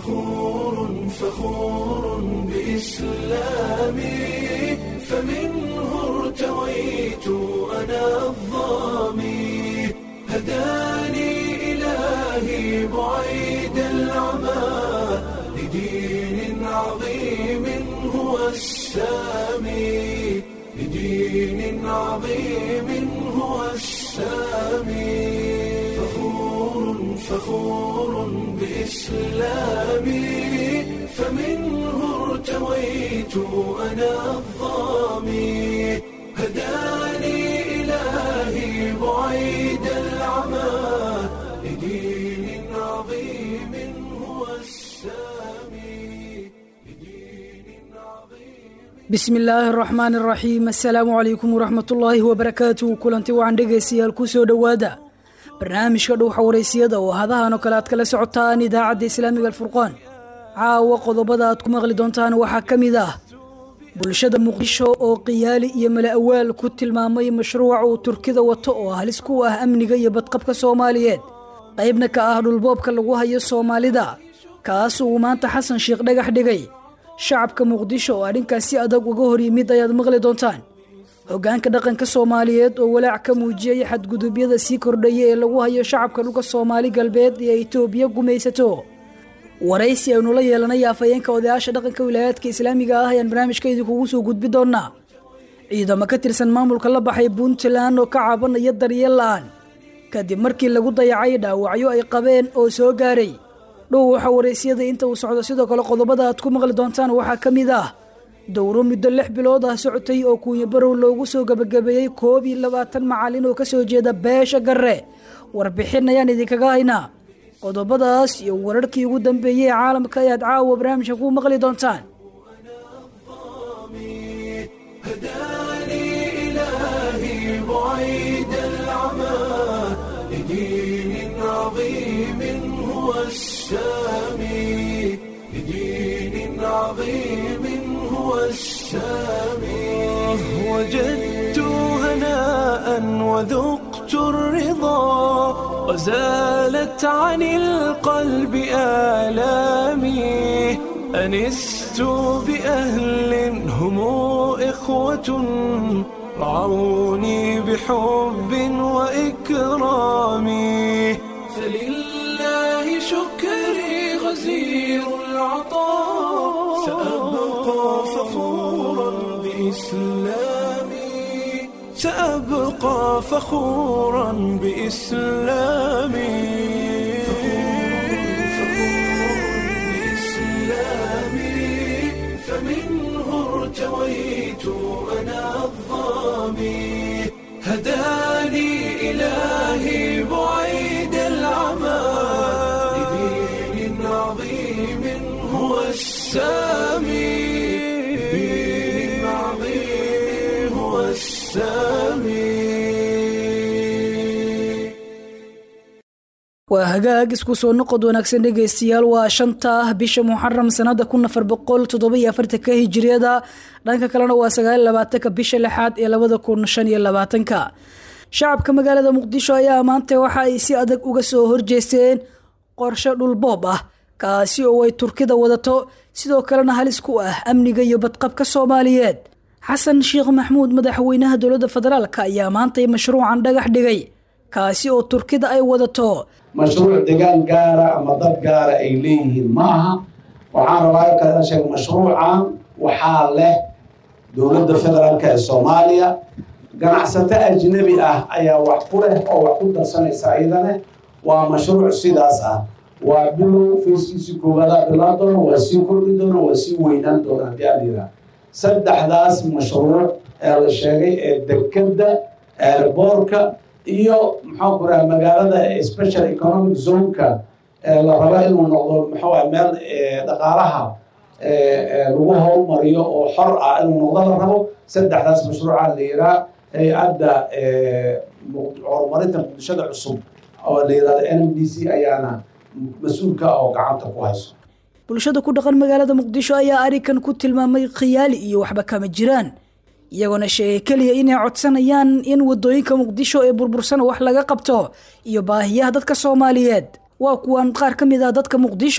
فخور فخور بإسلامي فمنه ارتويت أنا الظامي هداني إلهي بعيد العمى لدين عظيم هو السامي لدين عظيم هو السامي فخور فخور بإسلامي فمنه ارتويت أنا الظامي هداني إلهي بعيد العمى لدين عظيم هو السامي لدين عظيم bismi illaahi araxmaan araxiim assalaamu calaykum waraxmatullaahi wabarakaatu kulanti wacan dhegaystayaal ku soo dhowaada barnaamijka dhowxa waraysiyada oo hadahan oo kale aad kala socotaan idaacadda islaamiga alfurqaan caawa qodobada aad ku maqli doontaan waxaa ka mid ah bulshada muqdisho oo qiyaali iyo mala awaal ku tilmaamay mashruuca uu turkida wato oo halis ku ah amniga iyo badqabka soomaaliyeed qaybna ka ah dhulboobka lagu hayo soomaalida kaas uu maanta xasan sheekh dhagax dhigay shacabka muqdisho oo arrinkaas si adag uga hor yimid ayaad maqli doontaan hoggaanka dhaqanka soomaaliyeed oo walaac ka muujiyey xadgudubyada sii kordhaya ee lagu hayo shacabka dhulka soomaali galbeed ee itoobiya gumaysato waraysi aynu la yeelanay afhayeenka odayaasha dhaqanka wilaayaadka islaamiga ah ayaan barnaamijka idinkugu soo gudbi doonaa ciidamo ka tirsan maamulka la baxay puntland oo ka cabanaya daryeel la-aan kadib markii lagu dayacay dhaawacyo ay qabeen oo soo gaaray dhow waxa waraysiyada inta uu socdo sidoo kale qodobada aad ku maqli doontaan waxaa ka mid ah dowro muddo lix bilood ah socotay oo kuunya barow loogu soo gebagabeeyey koob iyo labaatan macalin oo kasoo jeeda beesha garre warbixin ayaan idinkaga haynaa qodobadaas iyo wararkii ugu dambeeyey ee caalamka ayaad caawa barnaamijka ku maqli doontaan هداني إلهي بعيد العمى لدين عظيم هو السامي لدين عظيم هو السامي وجدت هناء وذقت الرضا وزالت عن القلب آلامي أنست بأهل هم إخوة رعوني بحب وإكرام فلله شكري غزير العطاء سأبقى فخورا بإسلامي سأبقى فخورا بإسلامي بإسلامي فمنه ارتويت أنا الظامي هداني إلهي بعيد العمى لدين عظيم هو السامي لدين عظيم هو السامي waa hagaag isku soo noqod wanaagsan dhegaystayaal waa shanta ah bisha muxaram sanada kun afar boqol toddobiyo afartanka hijiriyada dhanka kalena waa sagaal labaatanka bisha lixaad ee labada kun shan iyo labaatanka shacabka magaalada muqdisho ayaa maanta waxa ay si adag uga soo horjeesteen qorshe dhulboob ah kaasi oo ay turkida wadato sidoo kalena halis ku ah amniga iyo badqabka soomaaliyeed xasan sheekh maxmuud madaxweynaha dowladda federaalk ayaa maantay mashruucan dhagax dhigay kaasi oo turkida ay wadato mashruuc degaan gaara ama dad gaara ay leeyihiin ma aha waxaan rabaa kala sheeg mashruucan waxaa leh dowladda federaalk ee soomaaliya ganacsato ajnabi ah ayaa wax ku leh oo wax ku darsanaysa iyadane waa mashruuc sidaas ah waa bilow fayskiisii koowaada bilaa doona waa sii kordhi doona waa sii weynaan doona haddii aan yiraa saddexdaas mashruuc ee la sheegay ee dekeda airboorka iyo maxaan ku raha magaalada special economic zoneka la raba inuu noqdo maxaa meel dhaqaalaha lagu horumariyo oo xor ah inuu noqdo la rabo saddexdaas mashruuca la yiraa hay-adda horumarinta muqdishada cusub oo la yirahdo n m d c ayaana mas-uulka ah oo gacanta ku hayso bulshada ku dhaqan magaalada muqdisho ayaa arrinkan ku tilmaamay khiyaali iyo waxba kama jiraan iyagoona sheegay keliya inay codsanayaan in wadooyinka muqdisho ee burbursana wax laga qabto iyo baahiyaha dadka soomaaliyeed waa kuwan qaar ka mid ah dadka muqdisho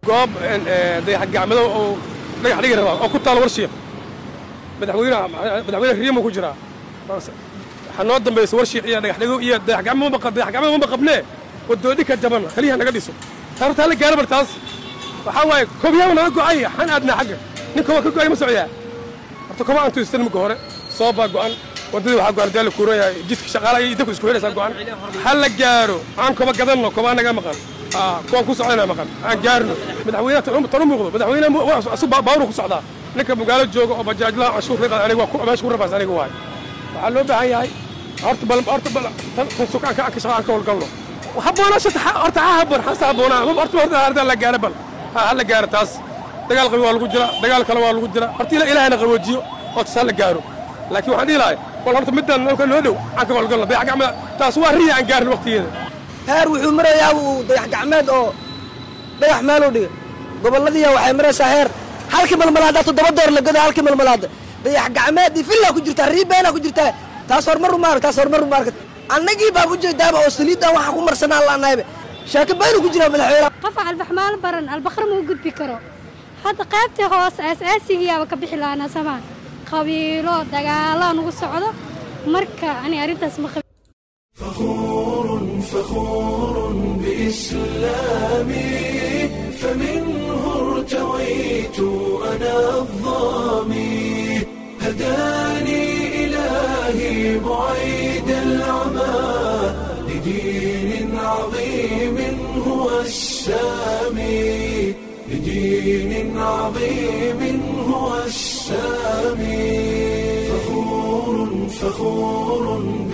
goob dayaxgacmado oo dhagax dhigi rabaa oo ku taal warshiiq madaxweyne madaxweyne riimo ku jiraa waxaa noo dambaysa warshiiq iyo dhagaxdhigo iyo dayaxgacmo dayaxgacmada maba qabnee wadoodhi ka jaban kaliyaha naga dhiso taartaa la gaara bar taas waxaa waaye kobyaaba naga go'ay xan aadnaa xagga nin koba ka go'ay ma socdaa horta koba aan tuistan marka hore soobaa go'an waddadii waxaa go'an dee la kuurayaa jidka shaqaalaha iyo dabka isku xidhaysaa go'an ha la gaaro aan koba gadanno koba anaga maqan kuwaan ku socdana maqan aan gaarno madaxweynaha tan u muuqdo madaxweynaha baawru ku socdaa ninka magaalo jooga oo bajaajlaha canshuur riqad aniga waa meesha ku rafaas aniga waay waxaa loo baahan yahay horta bal horta bal tan sukaanka aan ka shaqa aan ka howlgalno habboonashata horta ha habboon xasa habboonaa horta horta harda la gaaro bal ha la gaaro taas dagaal qabi waa lagu jira dagaal kale waa lagu jira horta ilaahayna qaboojiyo oo taas ha la gaaro laakiin waxaan dhihi lahay bal horta middan nalka noo dhow aan ka howlgalno dayax gacmada taas waa riya aan gaarin waqtigeeda heer wuxuu marayaa uu dayax gacmeed oo dhagax meeluu dhigay gobolladiiya waxay maraysaa heer halkii malmalaada toddoba door la goda halkii malmalaada dayax gacmeed iyo villaa ku jirtaa riibeenaa ku jirtaa taas horumaru maarag taas horumaru maarag annagii baan ujeedaaba oo saliiddan waxaan ku marsanaa laanahayba shaaki baynu ku jiraa madaxweyne qof albaxmaal baran albaqar ma u gudbi karo hadda qaybtii hoose aas-aasigiyaaba ka bixi lahaana samaan qabiilo dagaalo nugu socdo marka ani arrintaas ma qabi فخور فخور بإسلامي فمنه ارتويت أنا الظامي هداني إلهي بعيد العمى لدين عظيم هو السامي لدين عظيم هو السامي فخور فخور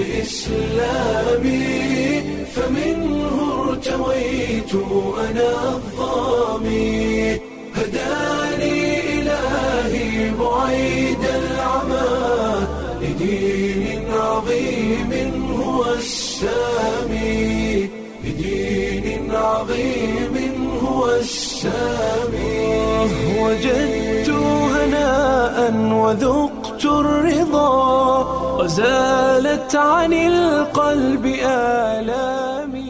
بإسلامي فمنه ارتويت أنا الظامي هداني إلهي بعيد العمى لدين عظيم هو السامي لدين عظيم هو السامي وجدت هناء وذقت الرضا وزالت عن القلب آلامي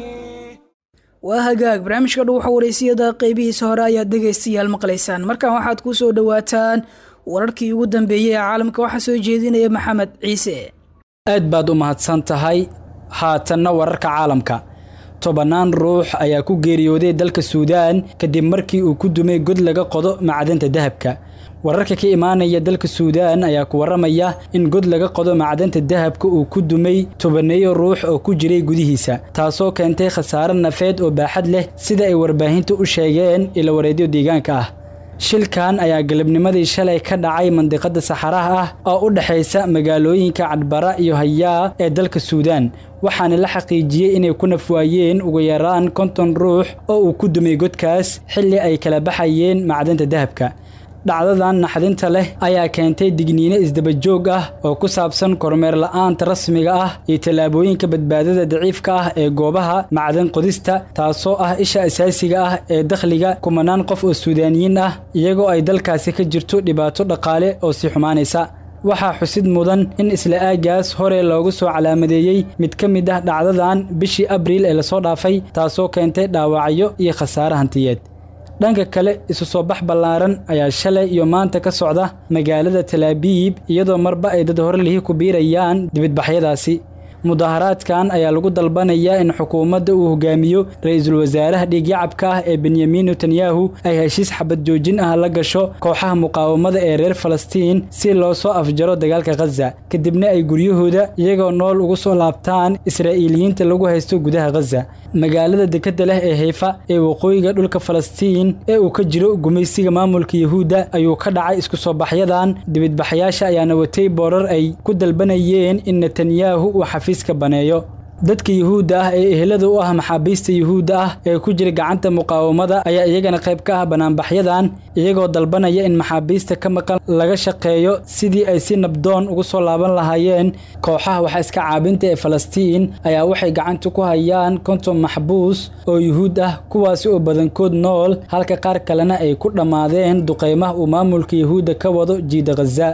waa hagaag barnaamijka dhow waxa waraysiyada qeybihiisa hore ayaad dhegaystayaal maqlaysaan markan waxaad ku soo dhowaataan wararkii ugu dambeeyey ee caalamka waxaa soo jeedinaya maxamed ciise aad baad u mahadsan tahay haatanna wararka caalamka tobannaan ruux ayaa ku geeriyooday dalka suudaan kadib markii uu ku dumay god laga qodo macdanta dahabka wararka ka imaanaya dalka suudaan ayaa ku warramaya in god laga qodo macdanta dahabka uu ku dumay tobaneeyo ruux oo ku jiray gudihiisa taasoo keentay khasaare nafeed oo baaxad leh sida ay warbaahinta u sheegeen ila wareedyo deegaanka ah shilkan ayaa galabnimadii shalay ka dhacay mandiqada saxaraha ah oo u dhexaysa magaalooyinka cadbara iyo hayaa ee dalka suudaan waxaana la xaqiijiyey inay ku nafwaayeen ugu yaraan konton ruux oo uu ku dumay godkaas xilli ay kala baxayeen macdanta dahabka dhacdadan naxdinta leh ayaa keentay digniino isdabajoog ah oo ku saabsan kormeer la'aanta rasmiga ah iyo tallaabooyinka badbaadada daciifka ah ee goobaha macdan qodista taasoo ah isha asaasiga ah ee dakhliga kumanaan qof oo suudaaniyiin ah iyagoo ay dalkaasi ka jirto dhibaato dhaqaale oo sii xumaanaysa waxaa xusid mudan in isla aagaas hore loogu soo calaamadeeyey mid ka mid ah dhacdadan bishii abriil ee lasoo dhaafay taasoo keentay dhaawacyo iyo khasaare hantiyeed dhanka kale isu soo bax ballaaran ayaa shalay iyo maanta ka socda magaalada talaabiib iyadoo marba ay dad horlihii ku biirayaan dibadbaxyadaasi mudaharaadkan ayaa lagu dalbanayaa in xukuumadda uu hogaamiyo ra-iisul wasaaraha dhiigyacabka ah ee benyamin netanyahu ay heshiis xabad joojin ah la gasho kooxaha muqaawamada ee reer falastiin si loo soo afjaro dagaalka khaza kadibna ay guryahooda iyagoo nool ugu soo laabtaan israa'iiliyiinta lagu haysto gudaha khaza magaalada dekadda leh ee hayfa ee waqooyiga dhulka falastiin ee uu ka jiro gumaysiga maamulka yuhuudda ayuu ka dhacay isku soo baxyadan dibadbaxyaasha ayaana watay boorar ay ku dalbanayeen in netanyahu uu xafiiska baneeyo dadka yuhuudda ah ee ehelada u ah maxaabiista yuhuudda ah ee ku jira gacanta muqaawamada ayaa iyagana qayb ka ah banaanbaxyadan iyagoo dalbanaya in maxaabiista ka maqan laga shaqeeyo sidii ay si nabdoon ugu soo laaban lahaayeen kooxaha waxa iska caabinta ee falastiin ayaa waxay gacanta ku hayaan konton maxbuus oo yuhuud ah kuwaasi oo badankood nool halka qaar kalena ay ku dhammaadeen duqaymaha uu maamulka yuhuudda ka wado jiida khaza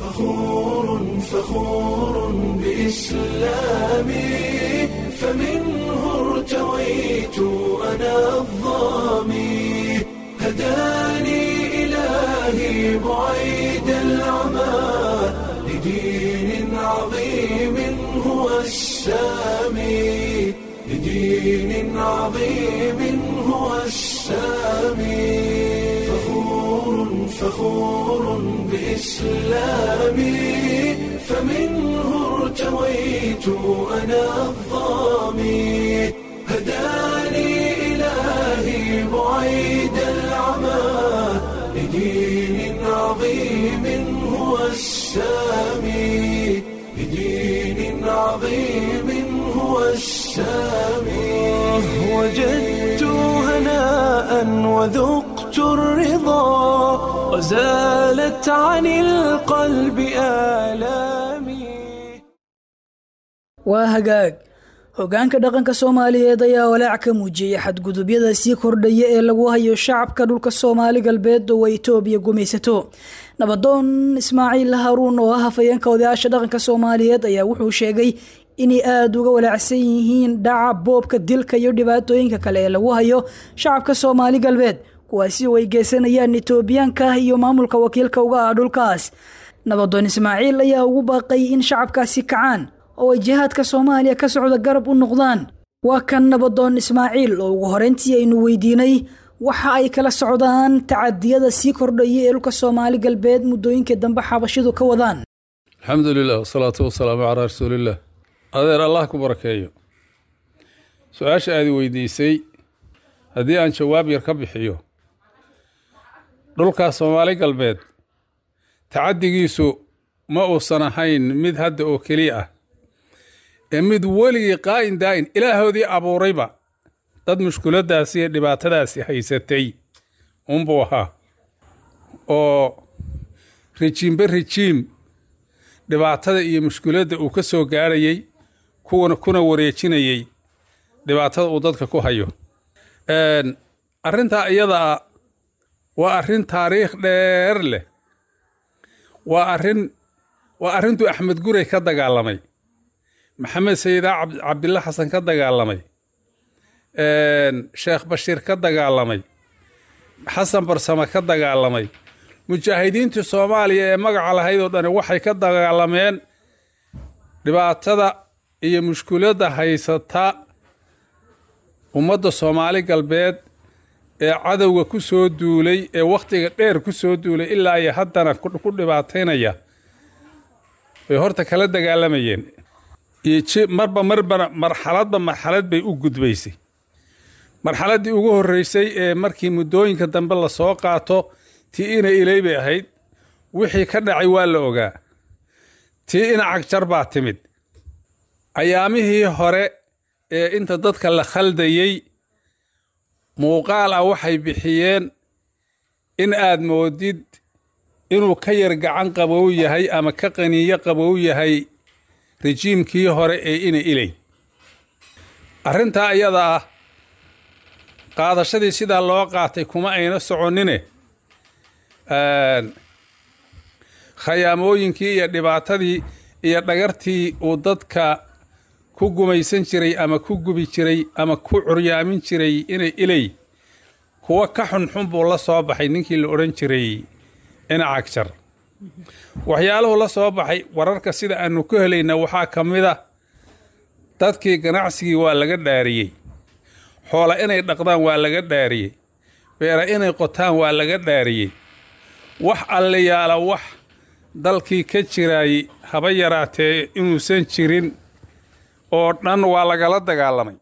فخور فخور بإسلامي فمنه ارتويت أنا الظامي بعيد العمى لدين عظيم هو السامي لدين عظيم هو السامي فخور فخور بإسلامي فمنه ارتويت أنا الظامي هداني إلهي بعيد العمى لدين عظيم هو السامي لدين عظيم هو السامي وجدت هناء وذقت الرضا وزالت عن القلب آلامي waa hagaag hoggaanka dhaqanka soomaaliyeed ayaa walaac ka muujiyey xadgudubyada sii kordhaya ee lagu hayo shacabka dhulka soomaali galbeed oo ay itoobiya gumaysato nabadoon ismaaciil haruun oo ah hafayeenka odayaasha dhaqanka soomaaliyeed ayaa wuxuu sheegay inay aada uga walaacsan yihiin dhaca boobka dilka iyo dhibaatooyinka kale ee lagu hayo shacabka soomaali galbeed kuwaasi oo ay geysanayaan itoobiyaanka iyo maamulka wakiilka uga ah dhulkaas nabadoon ismaaciil ayaa ugu baaqay in shacabkaasi kacaan oo ay jihaadka soomaaliya ka socda garab u noqdaan waa kan nabadoon ismaaciil oo ugu horeyntii aynu weydiinay waxa ay kala socdaan tacadiyada sii kordhaya ee dhulka soomaali galbeed muddooyinkii dambe xabashidu ka wadaan alxamdu lilah wasalaatu wasalaamu calaa rasuuliillah adeer allah ku barakeeyo su-aasha aad weydiisay haddii aan jawaab yar ka bixiyo dhulka soomaali galbeed tacaddigiisu ma uusan ahayn mid hadda oo keliya ah ee mid weligii qaa'in daa'in ilaahoodii abuurayba dad mushkuladaasi iyo dhibaatadaasi haysatay unbuu ahaa oo rijiimbe rijiim dhibaatada iyo mushkuladda uu ka soo gaarhayey kuwana kuna wareejinayey dhibaatada uu dadka ku hayo arrintaa iyada ah waa arrin taariikh dheer leh waa arrin waa arrintuu axmed gurey ka dagaalamay maxamed sayidaa cabdilla xasan ka dagaalamay sheekh bashiir ka dagaalamay xasan barsame ka dagaalamay mujaahidiintii soomaaliya ee magaca lahayd oo dhani waxay ka dagaalameen dhibaatada iyo mushkuladda haysata ummadda soomaali galbeed ee cadowga ku soo duulay ee wakhtiga dheer ku soo duulay ilaa iyo haddana ku dhibaataynaya bay horta kala dagaalamayeen iyo marba marbana marxaladba marxalad bay u gudbaysay marxaladdii ugu horreysay ee markii muddooyinka dambe lasoo qaato tii ina ilay bay ahayd wixii ka dhacay waa la ogaa tii ina cagjar baa timid ayaamihii hore ee inta dadka la khaldayey muuqaal ah waxay bixiyeen in aad moodid inuu ka yar gacan qabow yahay ama ka qaniyo qabow yahay rejiimkii hore ee ina ilay arrintaa iyada ah qaadashadii sidaa loo qaatay kuma ayna soconine khayaamooyinkii iyo dhibaatadii iyo dhagartii uu dadka ku gumaysan jiray ama ku gubi jiray ama ku curyaamin jiray inay ilay kuwa ka xunxun buu la soo baxay ninkii la odhan jiray ina cagjar waxyaaluhu la soo baxay wararka sida aanu ku helayna waxaa ka mid a dadkii ganacsigii waa laga dhaariyey xoola inay dhaqdaan waa laga dhaariyey beera inay qotaan waa laga dhaariyey wax allayaala wax dalkii ka jiraayey haba yaraatee inuusan jirin oo dhan waa lagala dagaalamay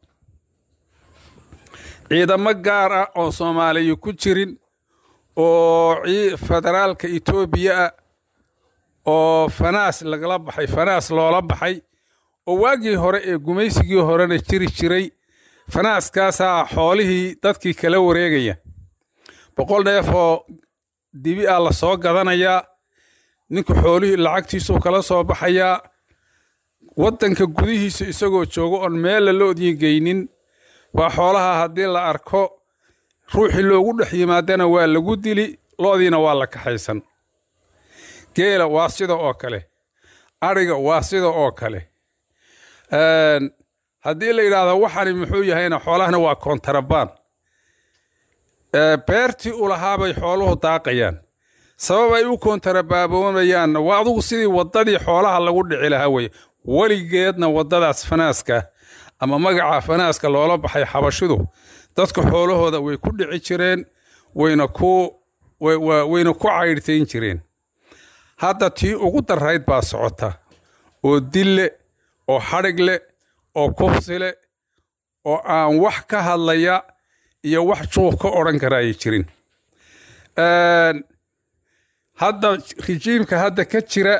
ciidamo gaar ah oo soomaaliya ku jirin oo federaalka etoobiya ah oo fanaas lagala baxay fanaas loola baxay oo waagii hore ee gumaysigii horena jiri jiray fanaaskaasaa xoolihii dadkii kala wareegaya boqol neef oo dibi ah la soo gadanayaa ninku xoolihii lacagtiisuu kala soo baxayaa waddanka gudihiisa isagoo joogo oon meella loodii geynin waa xoolaha haddii la arko ruuxii loogu dhex yimaadana waa lagu dili loodiina waa la kaxaysan geela waa sida oo kale adhiga waa sida oo kale haddii la yidhaahdo waxani muxuu yahayna xoolahana waa kontarabaan beertii u lahaabay xooluhu daaqayaan sabab ay u koontarabaaboonayaan waa adugu sidii waddadii xoolaha lagu dhici lahaa weye weligeedna waddadaas fanaaska ama magaca fanaaska loola baxay xabashidu dadka xoolahooda way ku dhici jireen wayna ku wayna ku caydhtayn jireen hadda tii ugu darayd baa socota oo dille oo xadhig leh oo kufsi leh oo aan wax ka hadlaya iyo wax juuq ka odhan kara ay jirin hadda rijiimka hadda ka jira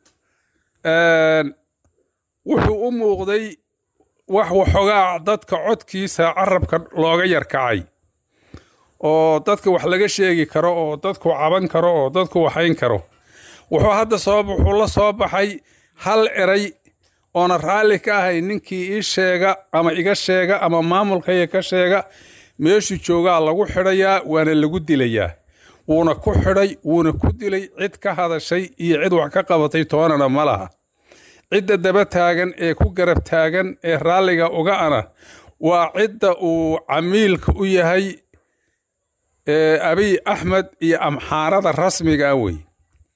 wuxuu u muuqday wax waxoogaa dadka codkiisa carabka looga yarkacay oo dadka wax laga sheegi karo oo dadku caban karo oo dadku waxayn karo wuxuu hadda soo wuxuu la soo baxay hal eray oona raalli ka ahay ninkii ii sheega ama iga sheega ama maamulkayga ka sheega meeshuu joogaa lagu xidhayaa waana lagu dilayaa wuuna ku xidhay wuuna ku dilay cid ka hadashay iyo cid wax ka qabatay toonana ma laha cidda daba taagan ee ku garab taagan ee raalliga uga ana waa cidda uu camiilka u yahay abiy axmed iyo amxaarada rasmiga ah wey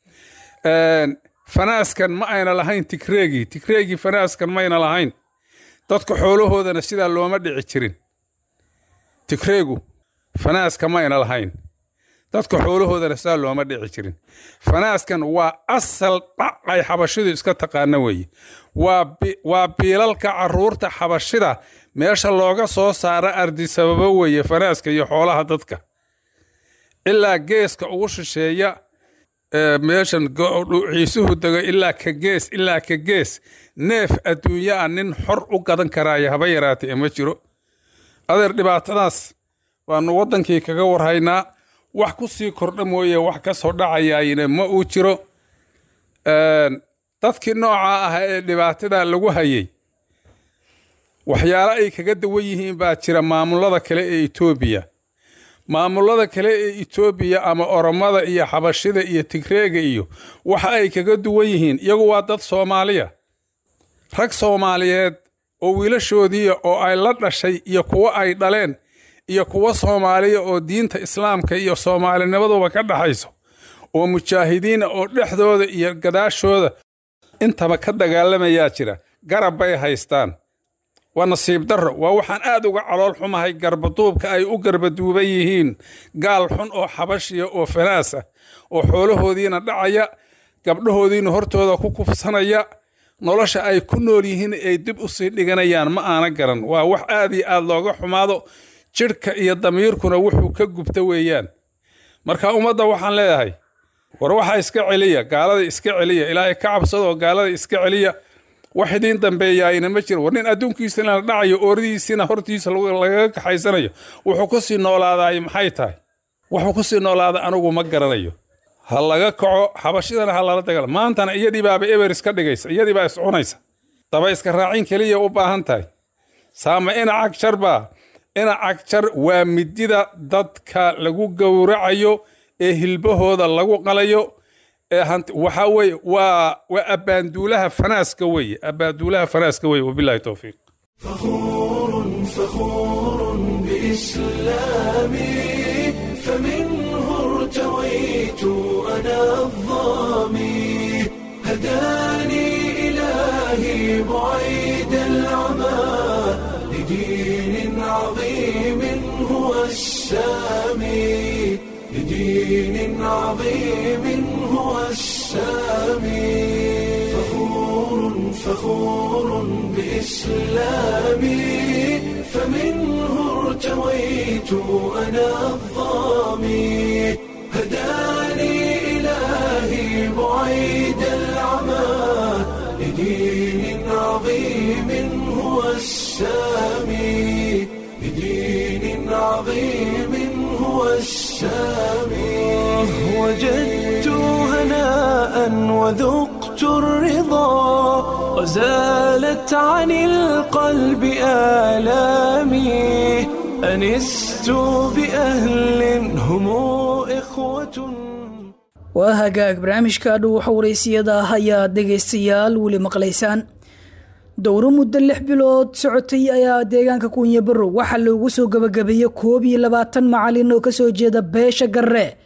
fanaaskan ma ayna lahayn tigreegii tigreegii fanaaskan mayna lahayn dadka xoolahoodana sidaa looma dhici jirin tigreegu fanaaska mayna lahayn dadka xoolahoodana sidaa looma dhici jirin fanaaskan waa asal dhacay xabashidu iska taqaana weeye waa biilalka caruurta xabashida meesha looga soo saara ardi sababo weeye fanaaska iyo xoolaha dadka ilaa geeska ugu shisheeya meeshan ciisuhu dego ilaa ka gees ilaa ka gees neef adduunya a nin xor u gadan karaayo haba yaraatee ma jiro adeer dhibaatadaas waanu waddankii kaga warhaynaa wax ku sii kordha mooye wax ka soo dhacayaayina ma uu jiro dadkii noocaa ah ee dhibaatada lagu hayay waxyaalo ay kaga dawan yihiin baa jira maamulada kale ee etoobiya maamulada kale ee etoobiya ama oromada iyo xabashida iyo tigreega iyo waxa ay kaga duwan yihiin iyagu waa dad soomaaliya rag soomaaliyeed oo wiilashoodiiya oo ay la dhashay iyo kuwo ay dhaleen iyo kuwo soomaaliya oo diinta islaamka iyo soomaalinimaduba ka dhaxayso oo mujaahidiina oo dhexdooda iyo gadaashooda intaba ka dagaalamayaa jira garab bay haystaan waa nasiib darro waa waxaan aad uga calool xumahay garbaduubka ay u garbaduuban yihiin gaal xun oo xabashiya oo fanaas ah oo xoolahoodiina dhacaya gabdhahoodiina hortooda ku kufsanaya nolosha ay ku nool yihiin ay dib u sii dhiganayaan ma aana garan waa wax aad iyo aad looga xumaado jidhka iyo damiirkuna wuxuu ka gubta weeyaan marka ummadda waxaan leeyahay war waxa iska celiya gaalada iska celiya ilaahay ka cabsadoo gaalada iska celiya wax idiin dambeeyaayna ma jiro war nin adduunkiisana la dhacayo ooradiisina hortiisa lagaga kaxaysanayo wuxuu ku sii noolaadaay maxay tahay wuxuu ku sii noolaada anigu ma garanayo ha laga kaco xabashidana ha lala dagaal maantana iyadii baaba eber iska dhigaysa iyadii baa iscunaysa daba iska raacin keliya u baahan tahay saama ina cagjar baa ina cagjar waa midida dadka lagu gowracayo ee hilbahooda lagu qalayo waxaa weye waa waa abbaanduulaha fanaaska weye abbaanduulaha fanaaska weye wabillahi towfiiq فخور فخور بإسلامي فمنه ارتويت أنا الظامي هداني إلهي بعيد العمى لدين عظيم هو السامي لدين عظيم هو السامي فخور فخور بإسلامي فمنه ارتويت أنا الظامي هداني إلهي بعيد العمى لدين عظيم هو السامي لدين عظيم هو السامي وجدت هناء وذقت الرضا وزالت عن القلب آلامي أنست بأهل هم إخوة waa hagaag barnaamijka dhuuxa waraysiyada ah ayaad dhegaystayaal weli maqlaysaan dowro muddo lix bilood socotay ayaa deegaanka kuunya barrow waxaa loogu soo gabagabeeyey koob iyo labaatan macalin oo kasoo jeeda beesha garre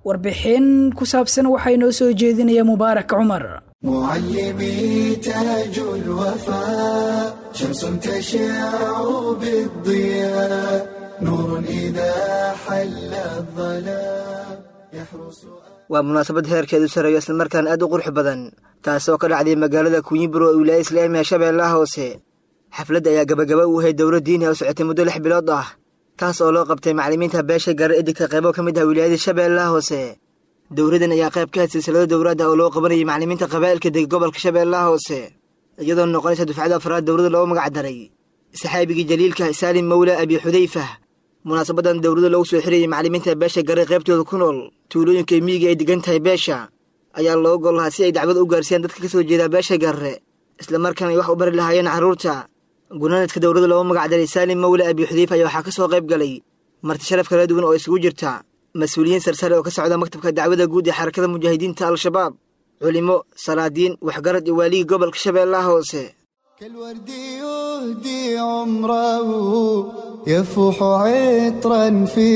warbixin ku saabsan waxaa inoo soo jeedinaya mubaarak cumar معلمي تاج الوفاء شمس تشع بالضياء نور إذا حل الظلام يحرس waa munaasabad heerkeedu sareeyo islamarkaan aad u qurux badan taasoo ka dhacday magaalada kunyiburo ee wilaaya islaamiga shabeellaha hoose xafladda ayaa gabagaba u ahayd dowlad diini oo socotay muddo lix bilood ah taas oo loo qabtay macallimiinta beesha gaara edigka qaybo ka mid ah wilaayada shabeellaha hoose dowladdan ayaa qayb ka had silsilado dowladda oo loo qabanayay macallimiinta qabaa'ilka deg gobolka shabeellaha hoose iyadoo noqonaysa dufcada afraad dowladda loogu magac daray saxaabigii jaliilka saalim mawla abi xudayfa munaasabadan dowladda loogu soo xirayay macallimiinta beesha garay qaybtooda ku nool tuulooyinka miyiga ay degan tahay beesha ayaa loo gol lahaa si ay dacwad u gaarsiiyaan dadka ka soo jeeda beesha garre islamarkaana ay wax u bari lahaayeen carruurta gunaanadka dowladda loogu magac daray saalim mawla abi xudayfa ayaa waxaa ka soo qayb galay marti sharaf kala duwan oo isugu jirta mas-uuliyiin sarsare oo ka socda maktabka dacwada guud ee xarakada mujaahidiinta al-shabaab culimo salaadiin waxgarad iyo waaligii gobolka shabeellaha hoose كالورد يهدي عمره يفوح عطرا في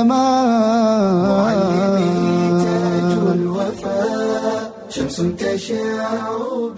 معلمي تاج السماء الوفاء شمس تشع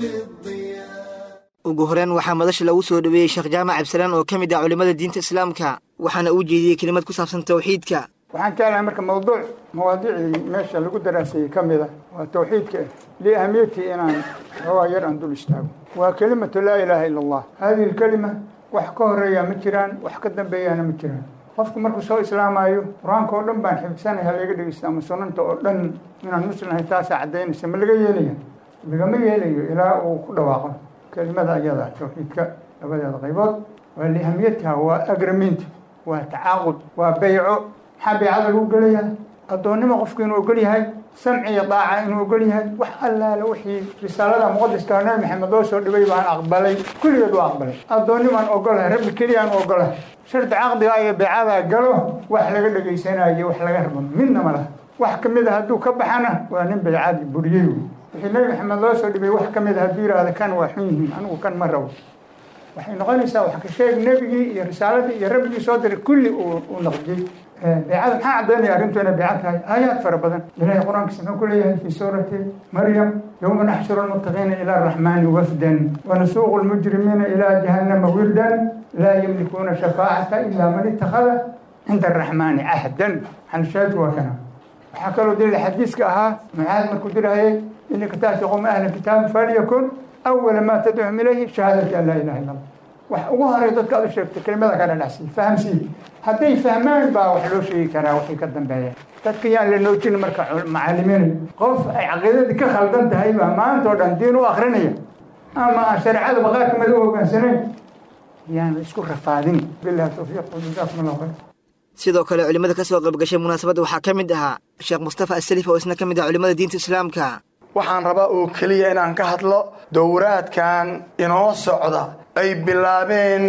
بالضياء ugu horeen waxaa madasha lagu soo dhoweeyey sheekh jaamac cabdisalaan oo ka mid ah culimmada diinta islaamka waxaana uu jeediyey kelimad ku saabsan tawxiidka waxaan jeclahay marka mawduuc mawaadiicdii meesha lagu daraaseeyey ka mid ah waa tawxiidka liahamiyatii inaan xoogaa yar aan dul istaago waa kelimatu laa ilaaha ila allah hadihi lkelima wax ka horeeya ma jiraan wax ka dambeeyana ma jiraan qofku markuu soo islaamayo qur-aanka oo dhan baan xifdsanay ha laga dhegeysta ama sunanta oo dhan inaan muslimahay taasaa caddaynaysa ma laga yeelaya lagama yeelayo ilaa uu ku dhawaaqo kelimada ayada tawxiidka labadeeda qaybood waa lihamiyatiha waa agrament waa tacaaqud waa beyco maxaa beycada lagu gelayaa addoonnimo qofku inuu ogol yahay samci iyo daaca inuu ogol yahay wax allaale wixii risaalada muqadiska nabi maxamed loo soo dhibay baan aqbalay kulligeed waa aqbalay addoonnimaan ogolahay rabbi keliyaan ogolahay shardi caqdiga iyo beycada galo wax laga dhegaysanayo wax laga rabo midna ma laha wax ka mid a hadduu ka baxana waa nin beycadii buriyey wey wixii nabi maxamed loo soo dhibay wax ka mid a hadduu yidhaahda kan waa xun yihiin anigu kan ma rabo waxay noqonaysaa wax ka sheeg nebigii iyo risaaladii iyo rabbigii soo diray kulli uu naqdiyey beecada maxaa caddaynaya arrintu inay beeca tahay aayaad fara badan ilahay qur-aankiisa muxuu ku leeyahay fii suurati maryam yowma naxshuru lmuttaqiina ila araxmaani wafdan wanasuuqu lmujrimiina ilaa jahannama wirdan laa yamlikuuna shafaacata ila man ittakhada cinda araxmaani cahdan xanshaadu waa kana waxaa kaloo daliil xadiiska ahaa mucaad markuu dirahayay inaka taati qowma ahla kitaabi falyakun awala maa tadcuhum ilayhi shahaadati an laa ilaha illa allah wax ugu horay dadka aad u sheegtay kelimada ka dhadhacsiy fahamsiiy hadday fahmaan baa wax loo sheegi karaa waxay ka dambeeyaan dadka yaan la noojin marka macalimiin qof ay caqiidadii ka khaldan tahay baa maanta oo dhan diin u akrinaya ama aan shareecada baqaa kamid u hogaansanayn yaan la isku rafaadin billahi tawfiiq wajazaakum allah khayr sidoo kale culimmada ka soo qayb gashay munaasabadda waxaa ka mid ahaa sheekh mustafa asalif oo isna ka mid ah culimmada diinta islaamka waxaan rabaa oo keliya inaan ka hadlo dowraadkan inoo socda ay bilaabeen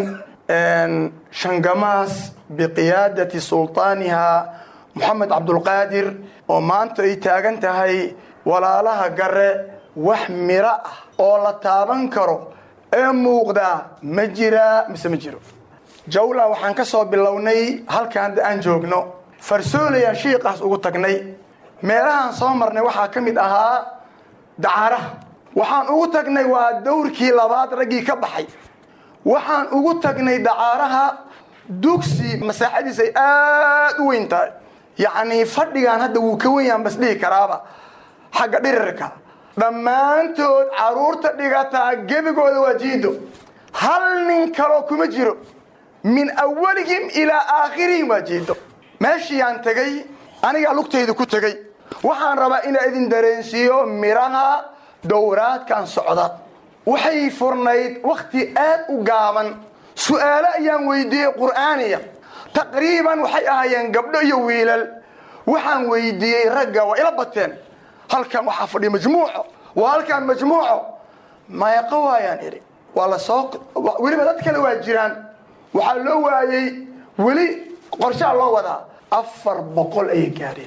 shangamaas biqiyaadati sultaaniha moxamed cabdulqaadir oo maanta ay taagan tahay walaalaha gare wax miro ah oo la taaban karo ee muuqdaa ma jiraa mise ma jiro jawla waxaan ka soo bilownay halkaan aan joogno farsoolayaan shiiqaas ugu tagnay meelahaan soo marnay waxaa ka mid ahaa dacaaraha waxaan ugu tagnay waa dowrkii labaad raggii ka baxay waxaan ugu tagnay dacaaraha dugsi masaaxadiis ay aad u weyn tahay yacnii fadhigaan hadda wuu ka wenyaan bas dhihi karaaba xagga dhirirka dhammaantood carruurta dhigataa gebigooda waa jiido hal nin kaloo kuma jiro min awalihim ilaa aakhirihim waa jiido meeshiiyaan tegey anigaa lugtayda ku tegey waxaan rabaa inaa idin dareensiiyo midhaha dowraadkan socda waxay furnayd wakhti aad u gaaban su'aalo ayaan weydiiyey qur'aaniya taqriiban waxay ahaayeen gabdho iyo wiilal waxaan weydiiyey ragga waa ila bateen halkan waxaa fadhiya majmuuco waa halkaan majmuuco meeqo waayaan idhi waa la soo weliba dad kale waa jiraan waxaa loo waayey weli qorshaa loo wadaa afar boqol ayay gaadheen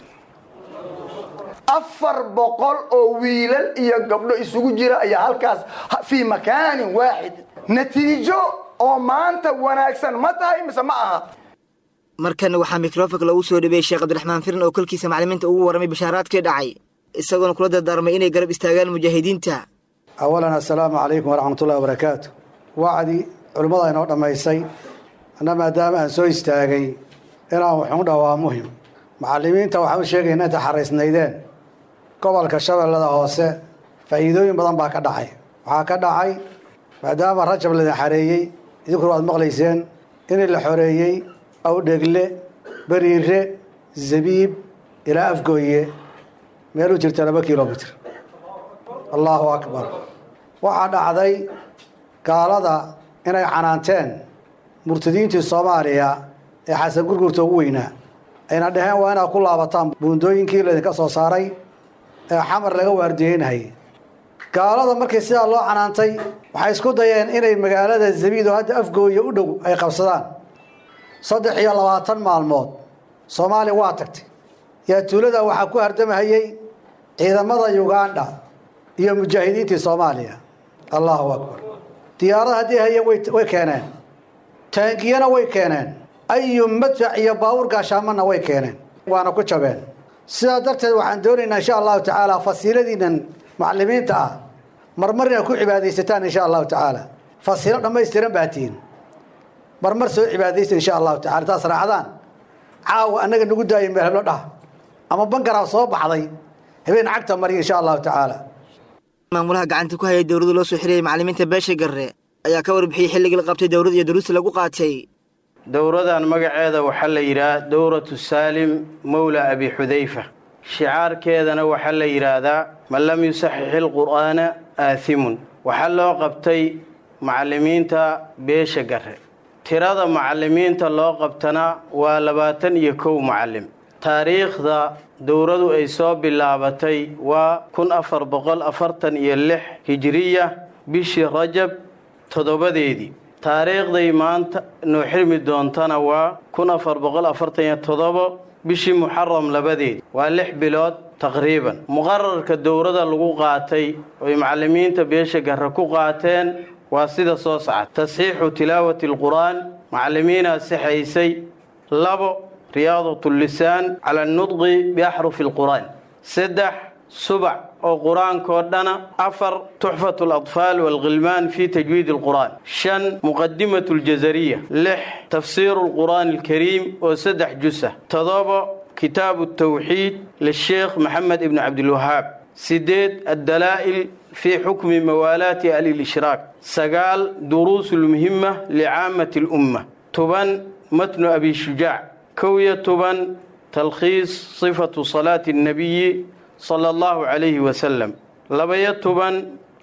afar boqol oo wiilal iyo gabdho isugu jira ayaa halkaas fii makaanin waaxid natiijo oo maanta wanaagsan ma tahay mise ma aha markana waxaa mikrofonka lagu soo dhabeeyey sheekh cabdiraxmaan firin oo kolkiisa maclimiinta ugu warramay bashaaraadkii dhacay isagoona kula dardaarmay inay garab istaagaan mujaahidiinta awalan assalaamu calaykum waraxmatullahi wabarakaatu wacdi culimmada inoo dhammaysay anna maadaama aan soo istaagay inaan wuxuun dhaha waa muhim macallimiinta waxaan u sheegayna inta xaraysnaydeen gobolka shabeellada hoose faa'iidooyin badan baa ka dhacay waxaa ka dhacay maadaama rajab laydin xareeyey idinkuna waad maqlayseen in la xoreeyey awdhegle beriire zabiib ilaa afgooye meel u jirta laba kilomitr allahu akbar waxaa dhacday gaalada inay canaanteen murtadiintii soomaaliya ee xasan gurgurta ugu weynaa ayna dhaheen waa inaad ku laabataan buundooyinkii laydinka soo saaray ee xamar laga waardiyeynayay gaalada markii sidaa loo canaantay waxay isku dayeen inay magaalada zabiid oo hadda afgooya u dhow ay qabsadaan saddex iyo labaatan maalmood soomaaliya waa tagtay yaa tuulada waxaa ku hardamahayey ciidamada ugandha iyo mujaahidiintii soomaaliya allahu akbar diyaarada haddii hayeen way keeneen taangiyana way keeneen ayu madfac iyo baawur gaashaamana way keeneen waana ku jabeen sidaa darteed waxaan doonaynaa insha allahu tacaala fasiiladiinan macalimiinta ah marmar inaad ku cibaadaysataan insha allahu tacaala fasiilo dhammaystiran baa tihiin marmar soo cibaadaysta insha allahu tacala taas raacdaan caawa annaga nagu daaya meel heblo dhah ama bangaraa soo baxday habeen cagta mariya insha allahu tacaala maamulaha gacanta ku hayay dowladda loo soo xiriyay macallimiinta beesha garre ayaa ka warbixiyey xilligii la qabtay dowladda iyo duruusta lagu qaatay dowradan magaceeda waxaa la yidhaha dowratu saalim mowla abi xudayfa shicaarkeedana waxaa la yidhaahdaa man lam yusaxixi lqur'aana aathimun waxaa loo qabtay macallimiinta beesha garre tirada macallimiinta loo qabtana waa labaatan iyo kow macallim taariikhda dowradu ay soo bilaabatay waa kun afar boqol afartan iyo lix hijiriya bishii rajab toddobadeedii taariikhday maanta noo xirmi doontana waa kun afar boqol afartan iyo toddobo bishii muxaram labadeedii waa lix bilood taqriiban muqararka dowrada lagu qaatay oy macallimiinta beesha garre ku qaateen waa sida soo socda tasxiixu tilaawati alqur'aan macallimiinaa sixaysay labo riyaadat lisaan cala anudqi biaxrufi alqur'aan saddex subac oo qur-aankoo dhana afar tuxfat aladfaal waalkhilmaan fi tajwiid alqur'aan shan muqadimat aljazariya lix tafsiiru alqur'aan alkariim oo saddex jusa todobo kitaabu tawxiid lisheekh maxamed ibni cabdilwahaab sideed addalaa'il في حكم موالات أهل الإشراك سقال دروس المهمة لعامة الأمة تبن متن أبي شجاع كوية تبن تلخيص صفة صلاة النبي صلى الله عليه وسلم لبية تبن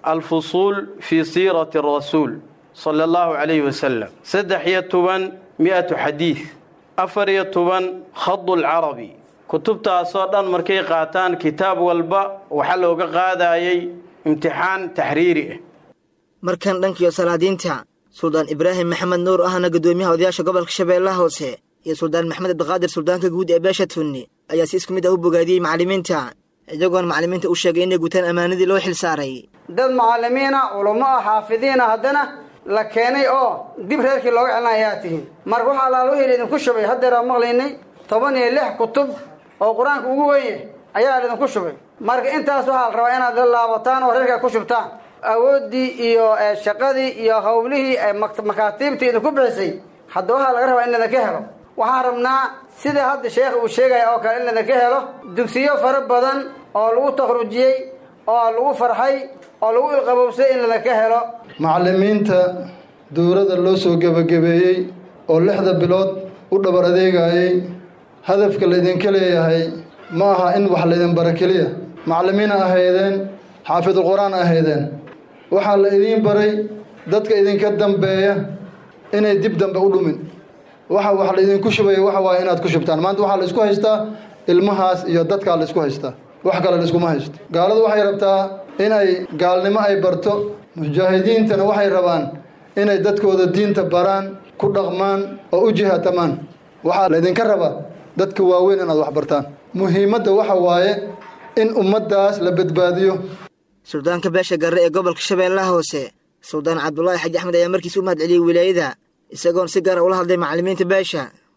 الفصول في سيرة الرسول صلى الله عليه وسلم سدحية تبن مئة حديث أفرية تبن خض العربي kutubtaasoo dhan markay qaataan kitaab walba waxaa looga qaadayay imtixaan taxriiri ah markan dhankiyo salaadiinta suldaan ibraahim maxamed nuur ahna guddoomiyaha odayaasha gobolka shabeellaha hoose iyo suldaan maxamed abdiqaadir suldaanka guud ee beesha tunni ayaa si isku mid ah u bogaadiyey macallimiinta iyagoona macallimiinta u sheegay inay gutaan ammaanadii loo xil saaray dad macallimiina culummo ah xaafidiina haddana la keenay oo dib reerkii looga celina ayaa tihiin marka waxaa laaluhii laydinku shubay haddeeraa maqlaynay toban iyo lix kutub oo qur-aanka ugu weye ayaa laydinku shubay marka intaas waxaa la rabaa inaad la laabataan oo reerkaa ku shubtaan awooddii iyo shaqadii iyo hawlihii makaatiibtii idinku bixisay hadda waxaa laga rabaa in laydinka helo waxaan rabnaa sida hadda sheekh uu sheegaya oo kale in laydinka helo dugsiyo fara badan oo lagu takhrujiyey oo lagu farxay oo lagu ilqabowsay in laydinka helo macallimiinta dowladda loo soo gebagabeeyey oo lixda bilood u dhabar adeegayey hadafka laydinka leeyahay ma aha in wax laydin bara keliya macallimiina ahaydeen xaafidul qur-aan ahaydeen waxaa la idiin baray dadka idinka dambeeya inay dib dambe u dhumin waxa wax laydinku shubaya waxa waaye inaad ku shubtaan maanta waxaa la isku haystaa ilmahaas iyo dadkaa la isku haystaa wax kale la iskuma haysto gaaladu waxay rabtaa inay gaalnimo ay barto mujaahidiintana waxay rabaan inay dadkooda diinta baraan ku dhaqmaan oo u jihaatamaan waxaa laydinka rabaa dadka waaweyn inaad wax bartaan muhiimadda waxa waaye in ummaddaas la badbaadiyo suldaanka beesha garre ee gobolka shabeellaha hoose suldaan cabdulaahi xaji axmed ayaa markiis u mahad celiyey wilaayada isagoon si gaara ula hadlay macallimiinta beesha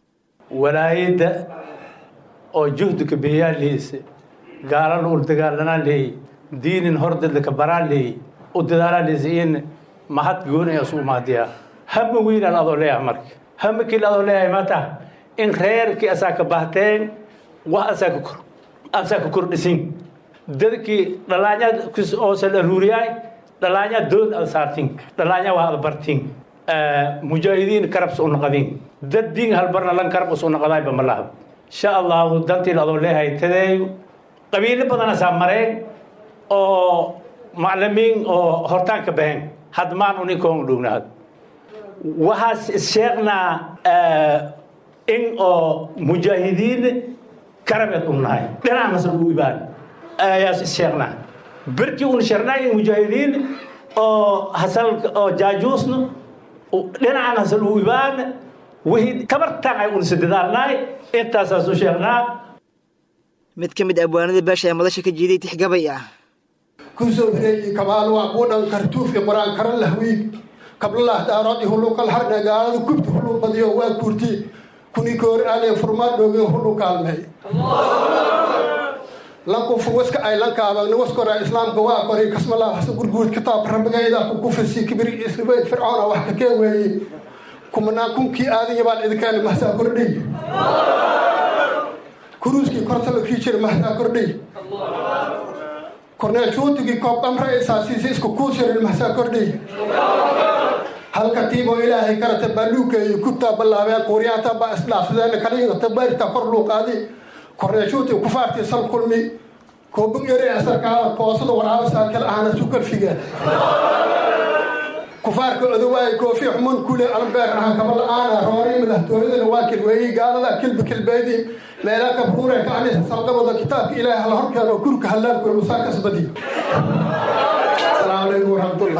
walaayadda oo juhdika biyaa lihise gaalana ul dagaalanaa leeyey diinin hordadlaka baraa leeyey u dadaalaa lihise in mahad goonaya isu umaadiyaa hama wiinaan adoo leeyahay marka hama kiil adoo leeyahay maata in reerkii asaa ka bahteen wax asaa ka kor asaa ka kordhisin dadkii dhalaanya oosan aruuriyaay dhalaanya dood ad saartin dhalaanya waa ad bartin mujaahidiin karabs u naqadin dad diin halbarna lan karab us u naqadaayba ma lahab insha allahu dantiin adoo leeyahay tadeeyo qabiilo badan asaa mareen oo maclimiin oo hortaan ka baxeen hadmaan uninkoon dhownaad waxaas sheegnaa in oo mujaahidiin karabeed u nahay dhinaca masal u ibaan ayaas sheegnaa berkii un sheegnaa in mujaahidiin oo hasal oo jaajuusna dhinacan hasal u ibaan wixii tabartaan ay unsa dadaalnaay intaasaas u sheegnaa mid ka mid abwaanada beesha ee madasha ka jiiday tixgabay ah kusoo hireeyey kabaal waa kuu dhan kartuufi qur-aan karan lahwiig kablalah daarood ihulukal harna gaaladu kubti hulu badiyo waa kurti kuni koor aale furmaad dhooge hulu kaalmey lanku fuwaska ay lankaabagna waskora islaamka waa kori kasmalaa hasa gurguud kitaab rabigayda ku kufisi kibir isribeyd fircoona wax ka kee weeye kumanaan kunkii aadanya baan idinkaani mahsaa kordhay kuruuskii kortala kii jira mahsaa kordhay korneeshuutigii koob qamra isaasiisi isku kuusirin mahsaa kordhay halka tiiboo ilaahay karata baaluukeeyo kubtaa ballaabeen quuriyaanta baa isdhaafsadeen kaliingata bayrta kor luuqaadi korneeshuuti kufaartii sal kulmi koobug ere asarkaada koosada waraaba saakal ahana sukal figeen kufaarka odowaay koofi xumun kule albeer aha kaba la-aana roori madaxtooyadana waa kilweeyey gaalada kilbi kilbeedi meelaa kabruure ka anisa saldabada kitaabka ilaahay hala horkeeno kurka hallaanku musaa kasbadi asalaamu calaykum waraxmatullah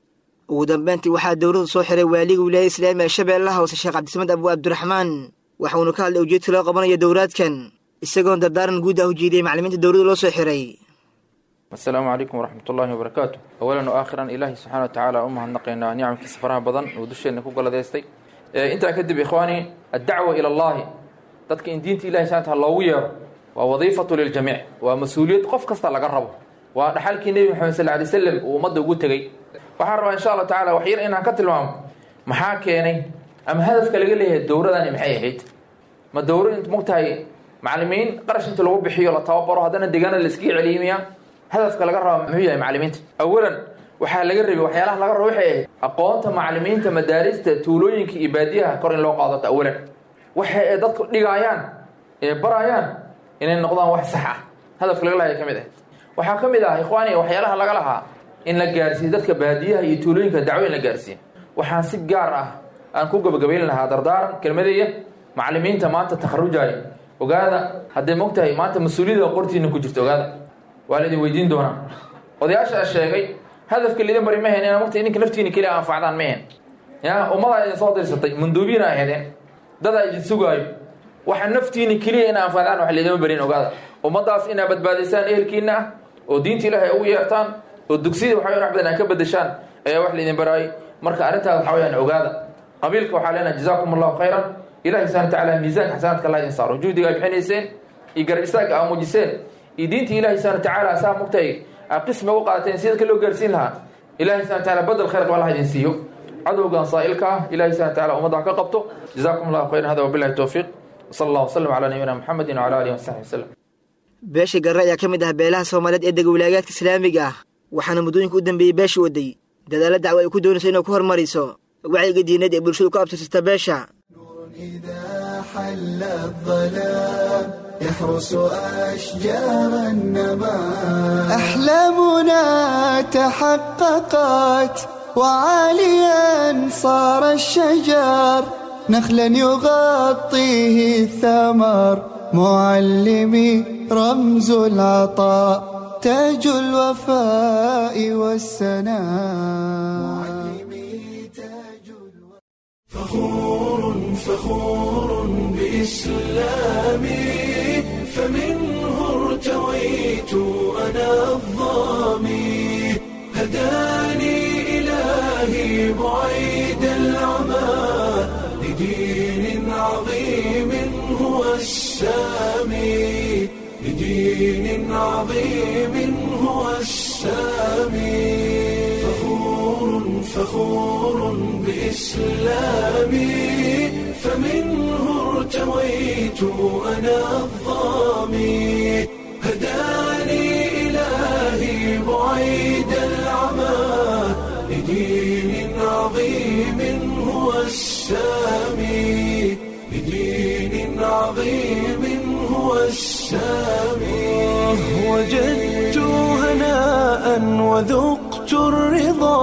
ugu dambeyntii waxaa dowladdu soo xiray waaliga wilaayada islaamiga shabeellaha hoose sheekh cabdisamed abu abdiraxmaan waxauna ka hadlay ujeedka loo qabanayo dowraadkan isagoon dardaaran guud ah u jiidiyey maclimiinta dowladda loo soo xiray asalaamu calaykum waraxmat ullaahi wabarakaatu awalan o aakhiran ilaahi subxana wa tacaala u mahadnaqaynaa nicamkiisa faraha badan uu dusheenna ku galadeystay intaa kadib ikhwaani addacwa ila allahi dadka in diinta ilahi subxana taala loogu yeero waa wadiifatu liljamiic waa mas-uuliyad qof kasta laga rabo waa dhaxalkii nebi maxamed sal lay slam uu ummadda ugu tegey waxaan rabaa insha allah tacala wax yar inaan ka tilmaamo maxaa keenay ama hadafka laga leeyahay dowradani maxay ahayd ma dowra int mogtahay maclimiin qarash inta lagu bixiyo la tababaro haddana deegaana la iskaga celiyimiya hadafka laga raba muxuu yahay maclimiinta awalan waxaa laga rabay waxyaalaha laga rabo waxay ahayd aqoonta maclimiinta madaarista tuulooyinka iyo baadiyaha kor in loo qaadato awalan waxa ay dadku dhigaayaan ee barayaan inay noqdaan wax sax ah hadafka laga lahay ka mid ah waxaa ka mid ah ikhwaani waxyaalaha laga lahaa in la gaarsiiyo dadka baadiyaha iyo tuulooyinka dacwo in la gaarsiiyo waxaan si gaar ah aan ku gabagabayn lahaa dardaaran kelmadeeya maclimiinta maanta takharujaya ogaada hadday mogtahay maanta mas-uuliyada qortiina ku jirta ogaada waa la idin weydiin doonaa odayaasha sheegay hadafka lidin bari mahen ina mogta idinka naftiina keliya anfacdaan mahen ya ummadaa idin soo dirsatay munduubiina ahaydeen dadaa idin sugaayo waxa naftiina keliya ina anfacdaan wax laydima barin ogaada ummadaas inaa badbaadisaan ehelkiina ah oo diinta ilaahay ugu yeertaan oo dugsiyada waxa wax badan aa ka bedeshaan ayaa wax laydin baraayay marka arrintaas waxa weyaan ogaada qabiilka waxaa leenahay jazaakum allahu khayran ilahi subxana watacaala miisaanka xasanaadka allah idin saaro juhdiga ay bixinayseen iyo garab istaagga aa muujiseen iyo diinta ilahi subxana watacaala saa mugtay aa qismi uga qaadateen si dadka loo gaarsiin lahaa ilahi subxana wataala badel khayr qaba allah idin siiyo cadowgan saa'ilka ah ilahi subxana wataala ummadda ha ka qabto jazaakum allahu khayran hada wabillahi towfiiq wsala allah wasalam calaa nabiyina muxamedin wcala alihi wasaxbi wasalam beesha garre ayaa ka mid ah beelaha soomaaliyeed ee dega wilaagaadka islaamiga ah waxaana muddooyinka u dambeeyey beesha waday dadaalla dacwo ay ku doonayso inay ku hormariso wacyiga diineed ee bulshadu ku abtirsata beesha حل الظلام يحرس أشجار النبات أحلامنا تحققت وعاليا صار الشجر نخلا يغطيه الثمر معلمي رمز العطاء تاج الوفاء والسناء فخور فخور بإسلامي فمنه ارتويت أنا الظامي هداني إلهي بعيد العمى لدين عظيم السامي لدين عظيم هو السامي فخور فخور بإسلامي فمنه ارتويت أنا الظامي هداني إلهي بعيد العمى لدين عظيم هو السامي لدين عظيم هو السامي وجدت هناء وذقت الرضا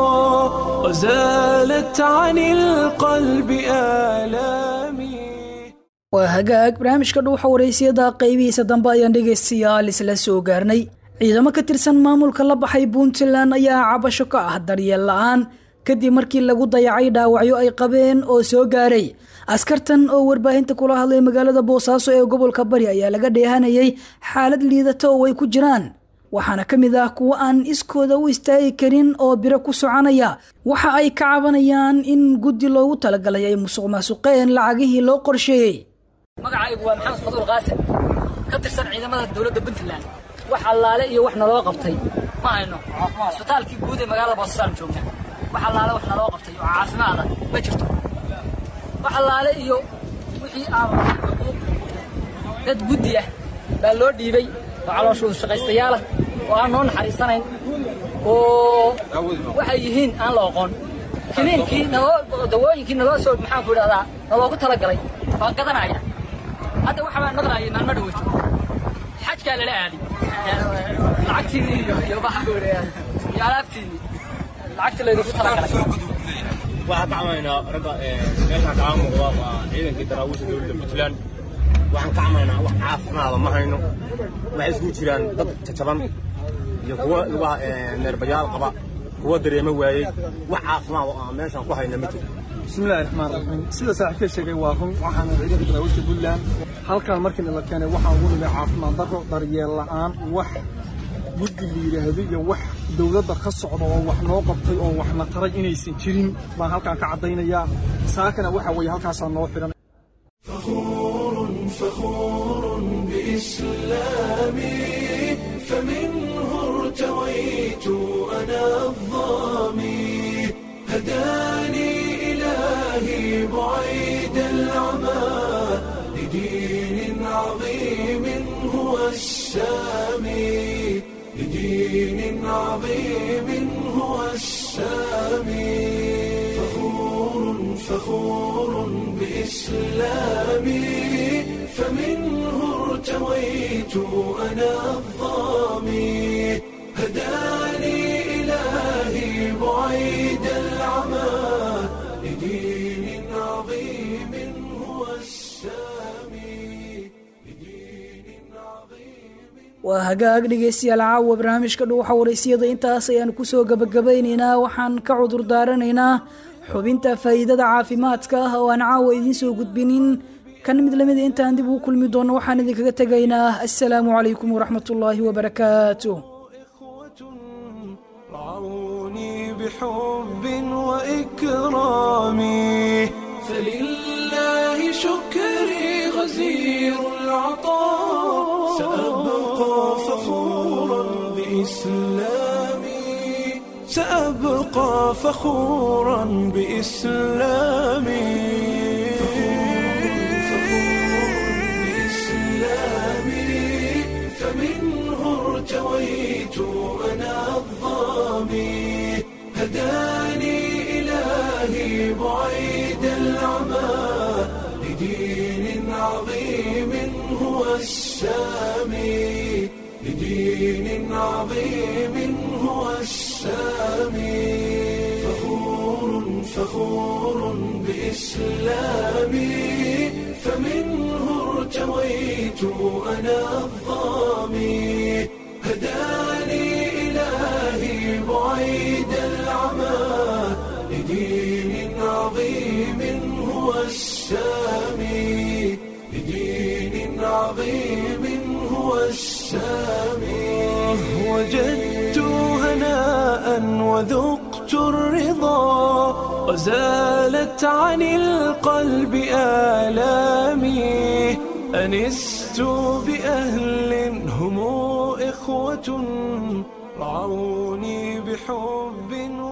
وزالت عن القلب آلامي waa hagaag barnaamijka dhuuxa waraysiyada qaybihiisa dambe ayaan dhegaystayaal isla soo gaarnay ciidamo ka tirsan maamulka la baxay puntland ayaa cabasho ka ah daryeel la-aan kadib markii lagu dayacay dhaawacyo ay qabeen oo soo gaaray askartan oo warbaahinta kula hadlay magaalada boosaaso ee gobolka bari ayaa laga dheehanayay xaalad liidata oo ay ku jiraan waxaana ka mid ah kuwo aan iskooda u istaagi karin oo biro ku soconaya waxa ay ka cabanayaan in guddi loogu talagalay ay musuq maasuqeen lacagihii loo qorsheeyey magacaygu waa maxamed faduul qaasim ka tirsan ciidamada dowladda puntland wax allaale iyo wax naloo qabtay ma hayno isbitaalkii guud ee magaalada boosasaan joogna wax allaale wax naloo qabtay oo caafimaada ma jirto wax allaale iyo wixii aan xuquuq dad guddi ah baa loo dhiibay oo calooshoodu shaqaystayaalah oo aan noo naxariisanayn oo waxay yihiin aan la oqon kiniinkii naloo dawooyinkii naloo soo maxaan ku idhahdaa naloogu talagalay baan gadanaya hadda waxa baan maqlaayay maalmo dhaweyto xajkaa lala aaday lacagtiinii iyo iyo maxaan ku idhahdaa iyo alaabtiinii lacagtii laydigu talagalay waxaan ka camaynaa ragga meeshaan kaga muuqda waa ciidankii daraawiisha dowladda puntland waxaan ka camaynaa wax caafimaada ma hayno waxay isugu jiraan dad jajaban iyo kuwa lugaha neerbayaal qaba kuwa dareemo waayey wax caafimaad oo aan meeshaan ku hayna ma jiro bismillahi raxmaan raxiim sida saaxiibka sheegay waa run waxaana ciidanka daraawiishta puntland halkan markii la keenay waxaa ugu nimay caafimaad darro daryeel la'aan wax guddi la yidhaahdo iyo wax dowladda ka socda oo wax noo qabtay oo waxna taray inaysan jirin baan halkan ka caddaynayaa saakana waxa weeye halkaasaa noo xidhan فخور بإسلامي فمنه ارتويت أنا الظامي هداني إلهي بعيد العمى لدين عظيم هو السامي لدين عظيم هو السامي فخور فخور بإسلامي فمنه ارتويت أنا الظامي هداني إلهي بعيد العمى لدين عظيم هو السامي waa hagaag dhegaystayaal caawa barnaamijka dhuuxa waraysiyada intaas ayaan kusoo gabagabaynaynaa waxaan ka cudur daaranaynaa xubinta faa'iidada caafimaadka ah oo aan caawa idiin soo gudbinin kan mid lamida intaan dib ugu kulmi doono waxaan idinkaga tegaynaa assalaamu calaykum waraxmatullaahi wabarakaatu رعوني بحب وإكرامي فلله شكري غزير العطاء سأبقى فخورا بإسلامي سأبقى فخورا بإسلامي بإسلامي فمنه ارتويت أنا الظامي هداني إلهي بعيد العمى لدين عظيم هو السامي لدين عظيم هو السامي فخور فخور بإسلامي فمنه ارتويت أنا الظامي هداني إلهي بعيد العمى لدين عظيم هو السامي لدين عظيم هو السامي وجدت هناء وذقت الرضا وزالت عن القلب آلامي أنست لست بأهل هم إخوة رعوني بحب